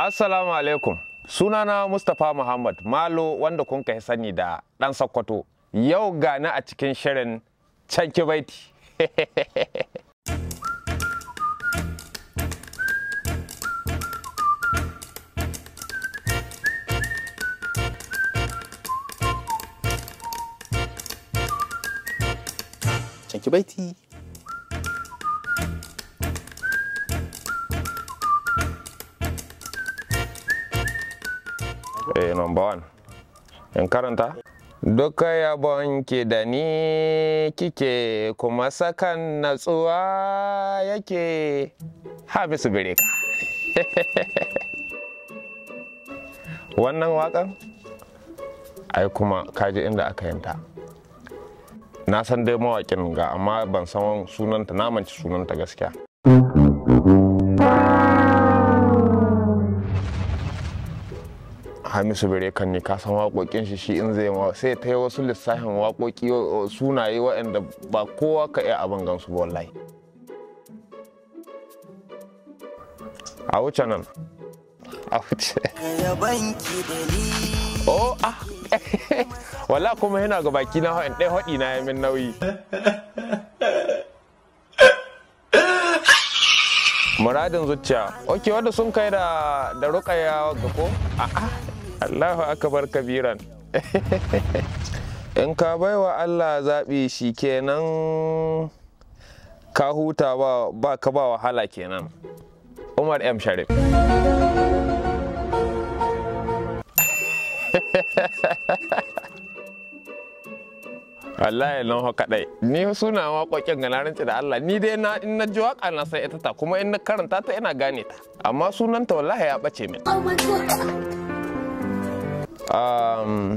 Assalamu alaikum. Sunana Mustapha Muhammad Malo wanda kun kai sani da ɗan Sokoto. Yau gani a cikin shirin canki baiti. Canki baiti. Eh, number one. In karanta? Duka yabon ki da ni kike kuma sakan natsuwa yake Hamisu Bireka. Wannan waƙan? Ai kuma kaji inda aka yanta. Na san dai mawaƙin ga amma ban san sunanta na manci sunanta gaskiya. Hamisu Birekan ne ka san waƙoƙin shi shi in zai ma sai ta yi wasu lissafin waƙoƙi sunaye waɗanda ba kowa ka iya abin gansu ba wallahi. A wuce nan. A wuce. Yabanki da ni Oh, ah. Wala kuma yana ga baki na in ɗaya haɗi na ya min nauyi. Muradin zuciya. Ok, wanda sun kai da da rukaya ga ko? A'a. Allahu akbar kabiran. In ka baiwa Allah zaɓi shi kenan ka huta ba ba ka ba wahala kenan. Umar M. Sharif. wallahi nan haka kadai ni suna waƙoƙin ga na rance da Allah ni dai na in na ji waƙa na sai ita ta kuma in na karanta ta ina gane ta amma sunanta wallahi ya bace min um,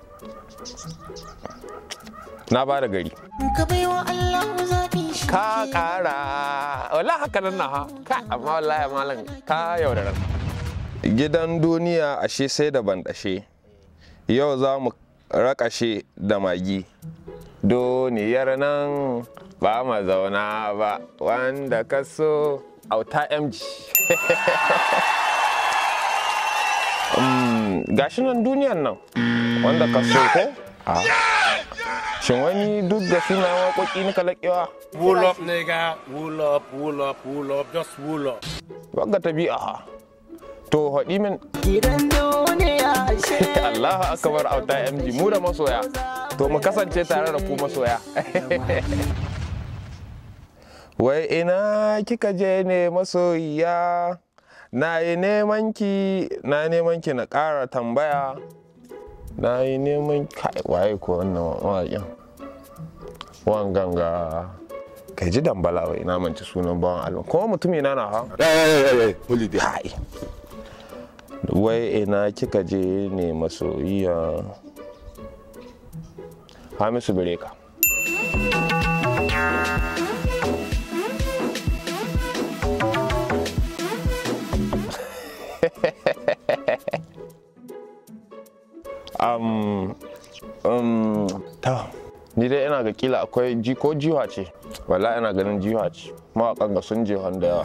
na ba da gari ka baiwa Allah zaɓi shi ka ƙara wallahi haka nan na ha ka amma wallahi malam ka yaudara gidan duniya ashe sai da bandashe yau za mu rakashe da magi duniyar nan ba ma zauna ba wanda ka so auta mg Mm, gashi nan duniyan nan wanda ka so ko Ah. shin wani duk da suna waƙoƙi ni kalakewa Wool up, nigga. Wool up, wool up, wool up. Just wool up. wagga tabi'a ha to haɗi min gidan duniya ashe Allahu akbar auta MG mu da masoya to mu kasance tare da ku masoya wai ina kika je ne masoyiya na yi neman ki na neman ki na ƙara tambaya na yi neman kai waye ko wannan mawaƙin wanganga kai ji dambala wai na manci sunan bawan Allah kuma mutumi na na ha Holiday. Hai. Wai ina kika je ne masoyiya Hamisu Bireka. um, um, ta ni dai ina ga kila akwai ji ko jiwa ce wala ina ganin jiwa ce mawaƙan ga sun jihon da yawa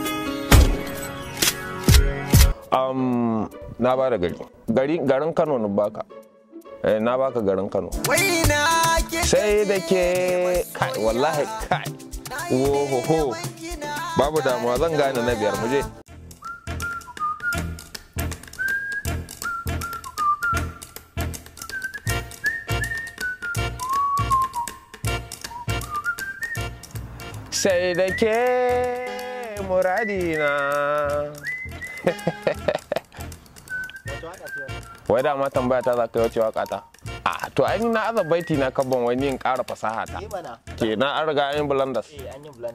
um, na ba da gari gari garin kano na baka eh, na baka garin kano wai na ke sai da ke kai wallahi kai wohoho babu damuwa zan gane na biyar muje sai da ke muradina wai da ma tambaya ta za ka yi wace waka ta a to ai ni na aza baiti na kabban wani in ƙara fasaha ta mana ke na an riga an yi bulandas eh an yi blanda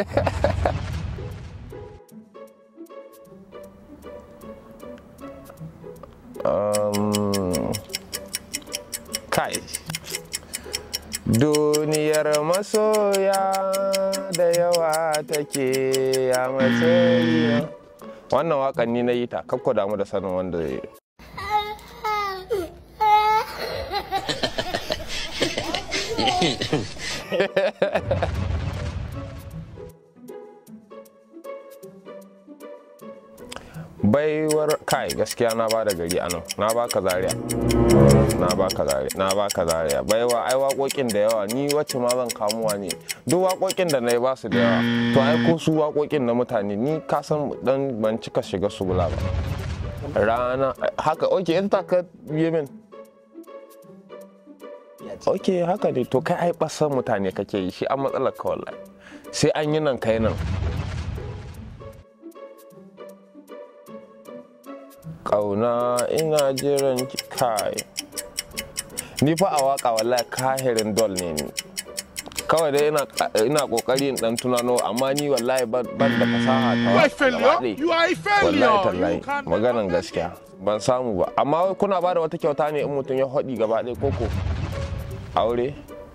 Um, kai duniyar masoya da yawa take ya masoyiya wannan wakan ni na yi ta kakko damu da sanin wanda zai yi baiwar kai gaskiya na ba da gari anan na baka zaria na baka zaria na baka zaria baiwa ai waƙoƙin da yawa ni wacce ma zan kamuwa ne duk waƙoƙin da na yi ba su da yawa to ai ko su waƙoƙin na mutane ni ka san dan ban cika shiga su bula ba rana haka oke in ta ka yi min ok haka ne to kai ai ɓasan mutane kake yi shi an matsalar ka wallahi sai an yi nan kai nan ƙauna ina jiran ki kai ni fa a waka wallahi kahirin dol ne ni kawai dai ina ina kokari in dan tunano amma ni wallahi ban ban da fasaha ta You are a waka failure. gaba ɗaya. You are a failure. wallahi You tallahi can't maganan gaskiya ban samu ba amma wai kuna ba da wata kyauta ne in mutum ya haɗi gaba ɗaya koko aure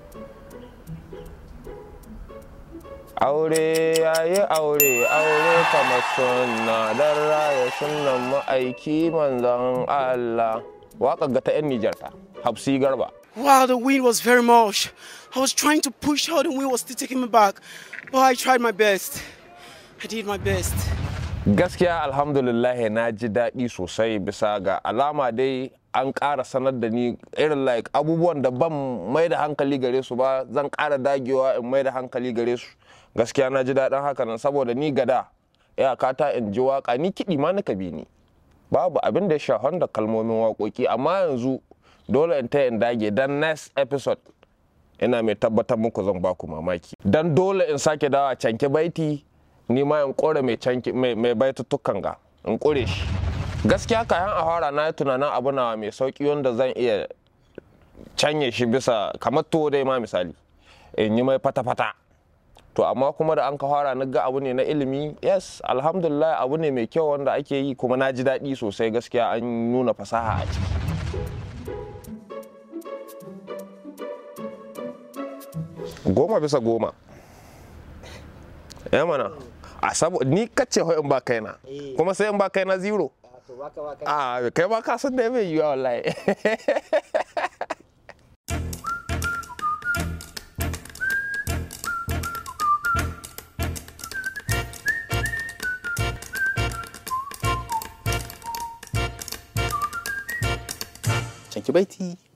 aure yayi aure aure kamar sunna dan raya sunnan ma'aiki manzon Allah waƙar ga ta 'yan Nijar ta Hafsi Garba Wow, the wind was very much. I was trying to push out, the wind was still taking me back. But I tried my best. I did my best. gaskiya alhamdulillah na ji daɗi sosai bisa ga alama dai an ƙara sanar da ni irin like abubuwan da ban mai da hankali gare su ba zan ƙara dagewa in mai da hankali gare su gaskiya na ji daɗin haka nan saboda ni gada iyakata in ji waka ni kiɗi ma nika bi ni babu abin da ya shahon da kalmomin waƙoƙi amma yanzu dole in ta in dage dan next episode ina mai tabbatar muku zan baku mamaki dan dole in sake dawa canke baiti ni ma in kore mai canke mai mai baitutukan ga in kore shi gaskiya kayan a fara na yi tunanin abu na mai sauki wanda zan iya canye shi bisa kamar tuwo dai ma misali in yi mai fata-fata to amma kuma da an ka fara na ga abu ne na ilimi yes alhamdulillah abu ne mai kyau wanda ake yi kuma na ji daɗi sosai gaskiya an nuna fasaha a ciki goma bisa goma ya mana a sabo ni kace ho in ba kaina kuma sai in ba kaina zero a kai ba ka san da bai yiwa wallahi Canki baiti.